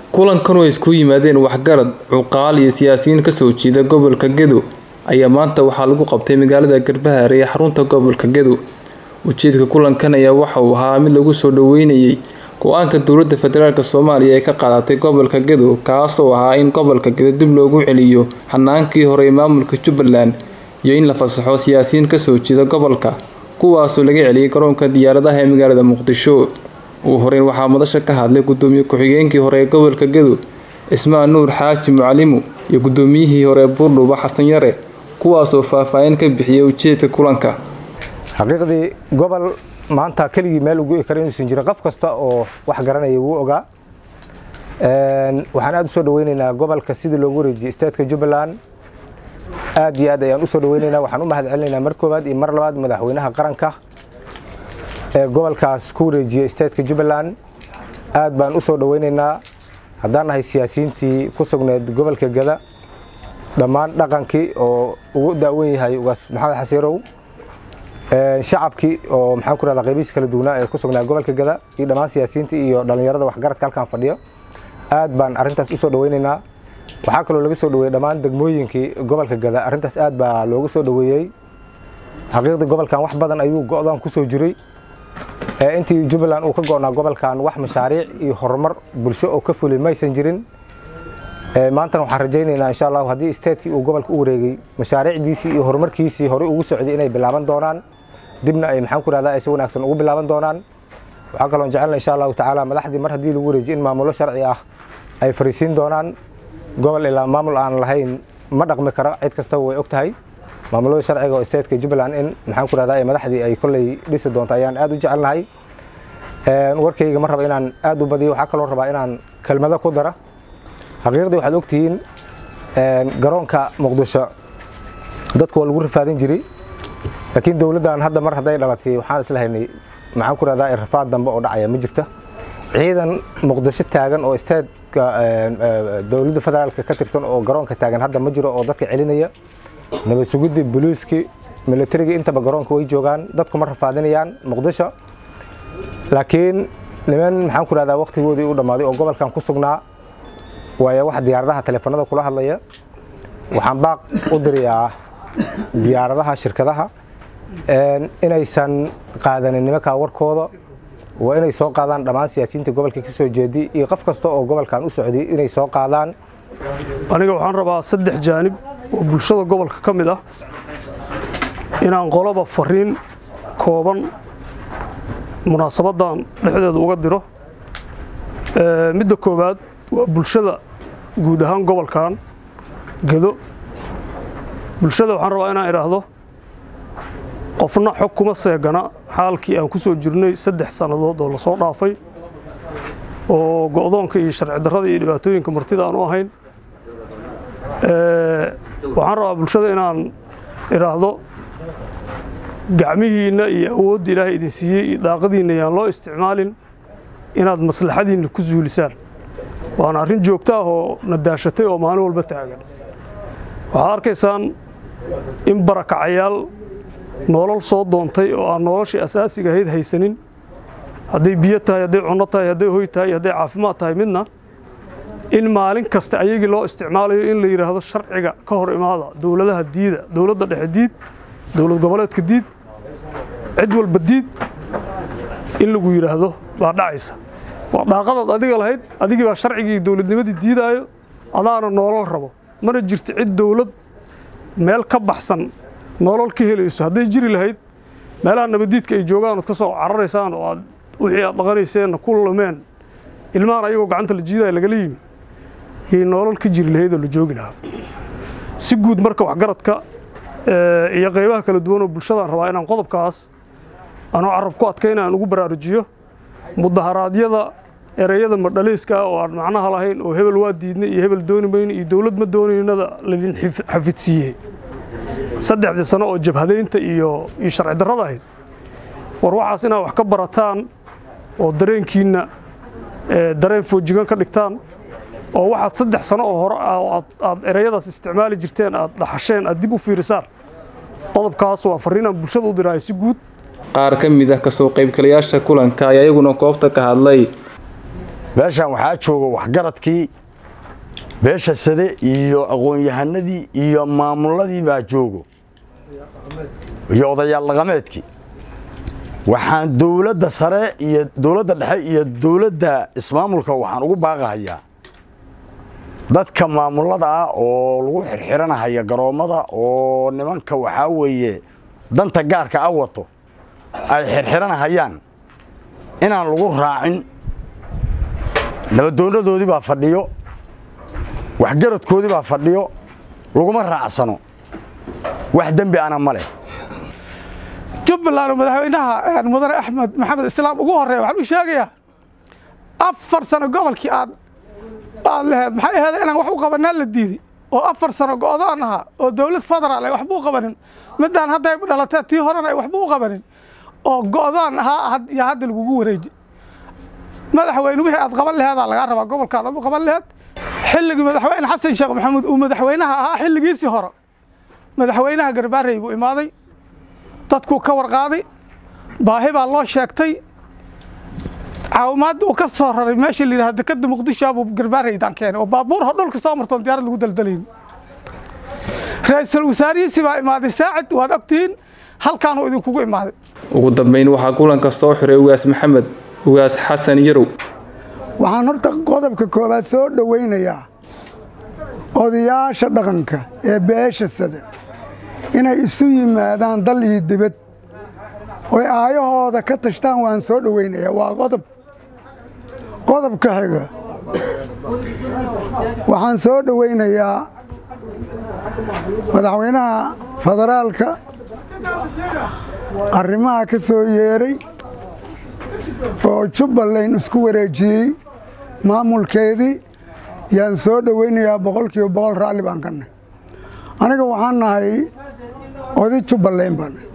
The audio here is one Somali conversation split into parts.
kulankan oo isku yimaadeen waxgarad cuqaal iyo siyaasiyiin kasoo jeeda gobolka gedo ayaa maanta waxaa lagu qabtay magaalada garbahaare ee xarunta gobolka gedo ujeedka kulankan ayaa waxa uu ahaa mid lagu soo dhaweynayay go-aanka dowladda federaalk soomaaliya ee ka qaadatay gobolka gedo kaasoo ahaa in gobolka gedo dib loogu celiyo xanaankii hore ee maamulka jubbaland iyo in la fasaxo siyaasiyiin kasoo jeeda gobolka kuwaasoo laga celiyay garoonka diyaaradaha ee magaalada muqdisho ugu horeyn waxaa madasha ka hadlay gudoomiye ku-xigeenkii hore ee gobolka gedo cismaan nuur xaaji mucalimu iyo gudoomiyihii hore buurdhuba xasan yare kuwaasoo faahfaahin ka bixiyay ujeedka kulanka xaqiiqdii gobol maanta keligii meel ugu kara inuusan jirin qof kasta oo wax garanaya wuu ogaa waxaan aad usoo dhaweyneynaa gobolka sidii loogu wareejiyey statetka jubbaland aad iyo aad ayaan usoo dhaweyneynaa waxaan u mahad celinaynaa mar koowaad iyo mar labaad madaxweynaha qaranka ee gobolkaas ku wareejiyey statetka jubbaland aad baan usoo dhaweyneynaa haddaan nahay siyaasiyiintii ku sugneed gobolka gada dhammaan dhaqankii oo ugu daawan yahay ugaas maxamed xasiirow shacabkii oo maxaan ku rahdaa qaybihiisa kala duwanaa ee ku sugnaa gobolka gada iyo dhammaan siyaasiyiintii iyo dhallinyarada waxgaradka halkan fadhiyo aad baan arrintaas usoo dhaweyneynaa waxaa kaloo laga soo dhaweeyey dhammaan degmooyinkii gobolka gada arrintaas aad baa loogu soo dhaweeyey xaqiiqdii gobolkan wax badan ayuu go-daan kusoo jiray intii jubbaland uu ka go-naa gobolkan wax mashaariic iyo horumar bulsho oo ka fulay maysan jirin maantana waxaan rajaynaynaa insha allahu haddii statekii uu gobolka u wareegay mashaariicdiisii iyo horumarkiisii horey ugu socday inay bilaaban doonaan dibna ay maxaan ku rahdaa ay si wanaagsan ugu bilaaban doonaan waxaa kaloon jecelna insha allahu tacaala madaxdii mar haddii lagu wareejiyo in maamulo sharci ah ay fariisiin doonaan gobol ilaa maamul aan lahayn ma dhaqmi karo cid kastaba way og tahay maamulada sharciga oo stateka jubbaland in maxaan ku rahdaa madaxdii ay kolley dhisi doonto ayaan aad u jecelnahay warkayga ma raba inaan aad u badiyo waxaa kaloo rabaa inaan kelmado ku dara xaqiiqdii waxaad ogtihiin garoonka muqdisho dadku waa lagu rafaadin jiray laakiin dowladdan hadda mar hadday dhalatay waxaan isla haynay maxaan ku rahdaa rafaad dambe oo dhacaya ma jirta ciidan muqdisho taagan oo statetka dowladda federaalka ka tirsan oo garoonka taagan hadda ma jiro oo dadka celinaya nabad sugidii boliiskii milatarigii intaba garoonka way joogaan dadku ma rafaadinayaan muqdisho laakiin niman maxaan ku rahdaa waqtigoodii u dhammaaday oo gobolkan ku sugnaa waayo wax diyaaradaha teleefanada kula hadlaya waxaan baaq u dirayaa diyaaradaha shirkadaha inaysan qaadanin nimankaa warkooda waa inay soo qaadaan dhammaan siyaasiyiinta gobolka ka soo jeedi iyo qof kasta oo gobolkan u socday inay soo qaadaan aniga waxaan rabaa saddex jaanib oo bulshada gobolka ka mid ah inaan qoloba fariin kooban munaasabaddan dhexdeeda uga diro midda koowaad waa bulshada guud ahaan gobolkan gedo bulshada waxaan rabaa inaan idhaahdo qofna xog kuma seegana xaalkii aan ku soo jirnay saddex sannadood oo lasoo dhaafay oo go'doonka iyo sharci darrada iyo dhibaatooyinka martida aan u ahayn waxaan rabaa bulshada inaan idhaahdo gacmihiinna iyo awoodda ilaahay idin siiyey iyo daaqadiinna yaan loo isticmaalin inaad maslaxadiinna ku suulisaan waana arrin joogto ah oo nadaashatay oo maalin walba taagan waxaad arkaysaan in barakacayaal nolol soo doontay oo aan noloshii asaasiga ahayd haysanin hadday biyo tahay hadday cunno tahay hadday hoy tahay hadday caafimaad tahay midna in maalin kasta ayagii loo isticmaalayo in la yidhaahdo sharciga ka hor imaada dowladaha diida dowladda dhexe diid dowlad goboleedka diid cid walba diid in lagu yidhaahdo baa dhacaysa waa daaqadaad adiga lahayd adigii baa sharcigii dowladnimadii diidaayo adaana noolol rabo mana jirto cid dowlad meel ka baxsan nolol ka helayso hadday jiri lahayd meelaha nabadiidka ay joogaan ood ka soo cararaysaan oo aad wixii aad dhaqanayseenna ku lumeen ilmahan ayagoo gacanta la jiidaya lagala yimi yay nolol ka jiri lahayd oo la joogi lahaa si guud marka waxgaradka iyo qaybaha kala duwan oo bulshadaan rabaa inaan qodobkaas anoo carab ku adkayna aan ugu baraarujiyo mudaharaadyada ereyada madhalayska ah oo aan macnaha lahayn oo hebel waa diidnay iyo hebel dooni mayno iyo dowlad ma doonaynada laydin xafidsiiyey saddexdii sano oo jabhadaynta iyo iyo sharci darrada ahayd war waxaas inaad wax ka barataan oo dareenkiinna dareen foojigan ka dhigtaan oo waxaad saddex sano oo hore aad ereyadaas isticmaali jirteen aad dhaxasheen aad dib u fiirisaan qodobkaas waa farriinaan bulshada u diraayo si guud qaar ka mid ah kasoo qaybgalayaasha kulanka ayaa iyaguna goobta ka hadlay meeshaan waxaa jooga waxgaradkii beesha sade iyo aqoon-yahanadii iyo maamuladii baa joogo iyo odayaal dhaqameedkii waxaan dowladda sare iyo dowladda dhexe iyo dowladda ismaamulka waxaan ugu baaqahayaa dadka maamulada ah oo lagu xirxiranahaya garoommada oo nimanka waxaa weeye danta gaarka a wato ay xirxiranahayaan inaan lagu raacin nabaddoonnadoodii baa fadhiyo waxgaradkoodii baa fadhiyo laguma raacsano wax dembi ana ma leh jubbaland oo madaxweynaha mudane axmed maxamed islaam ugu horreeya waxaan u sheegayaa afar sano gobolkii aad aad laheed maxay aheeda inaan wax u qabanaa la diiday oo afar sano go'doon ahaa oo dowlad federaal ay waxba u qabanin midaan hadda ay dhalatee tii horena ay waxba u qabanin oo go'doon ahaa yaa hadda lagugu wareeji madaxweyne wixii aad qaban laheedaa lagaa rabaa gobolkaan aad u qaban laheed xilligii madaxweyne xasan sheekh maxamuud uu madaxweynaha ahaa xilligiisii hore madaxweynaha garbaarey buu imaaday dadkuu ka warqaaday baahi baa loo sheegtay caawimaadda uu ka soo raray meesha la yidhaha dekadda muqdisho abuu garbaaraydaan keenay oo baabuur ho dhulka soo martoon diyaarad lagu daldalayn ra-iisul wasaarihiisii baa imaaday saacid waad ogtihiin halkaanuu idinkugu imaaday ugu dambeyn waxaa kulanka soo xiray ugaas maxamed ugaas xasan yarow waxaan horta qodobka koowaad soo dhowaynayaa odayaasha dhaqanka ee beesha sada inay isu yimaadaan dal iyo dibad oy aayahooda ka tashtaan waan soo dhowaynayaa waa qodob qodobka xiga waxaan soo dhowaynayaa madaxweynaha federaalka arrimaha ka soo yeeray oo jubbaland isku wareejiyey maamulkeedii yaan soo dhowaynayaa boqolkiiba boqol raalli baan ka nahay aniga waxaan nahay oday jubbaland baan nahay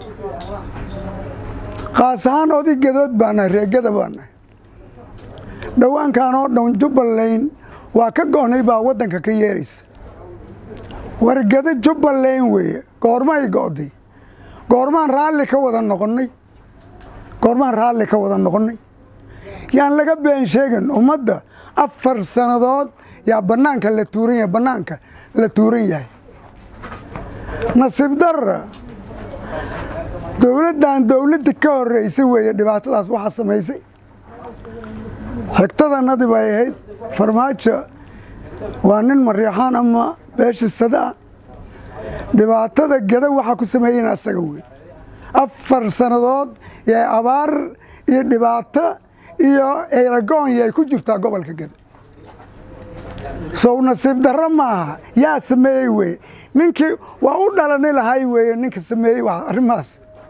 kaas ahaan oday gadood baan nahay reegada baan nahay dhowaankan oo dhan jubbaland waa ka go'nay baa waddanka ka yeeraysa wargado jubbaland weeye goormay go'day goormaan raalli ka wada noqonnay goormaan raalli ka wada noqonnay yaan laga been sheegin ummadda afar sannadood yaa bannaanka la tuuran yahay bannaanka la tuuran yahay nasiib darra dowladdan dowladda ka horraysay weeye dhibaatadaas waxaa samaysay xigtadanadii bay ahayd farmaajo waa nin mariixaan ama beesha sada ah dhibaatada gada waxaa ku sameeyeen asaga wey afar sannadood yay abaar iyo dhibaato iyo eeragoonyi ay ku jirtaa gobolka gada sow nasiib darro maaha yaa sameeyey weye ninkii waa u dhalani lahay weeye ninka sameeyey waa arrimahaas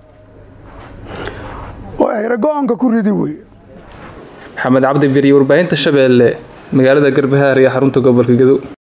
oo eeragoonka ku ridi weye maxamed cabdi beriye warbaahinta shabeelle magaalada garbahaar iyo xarunta gobolka gedo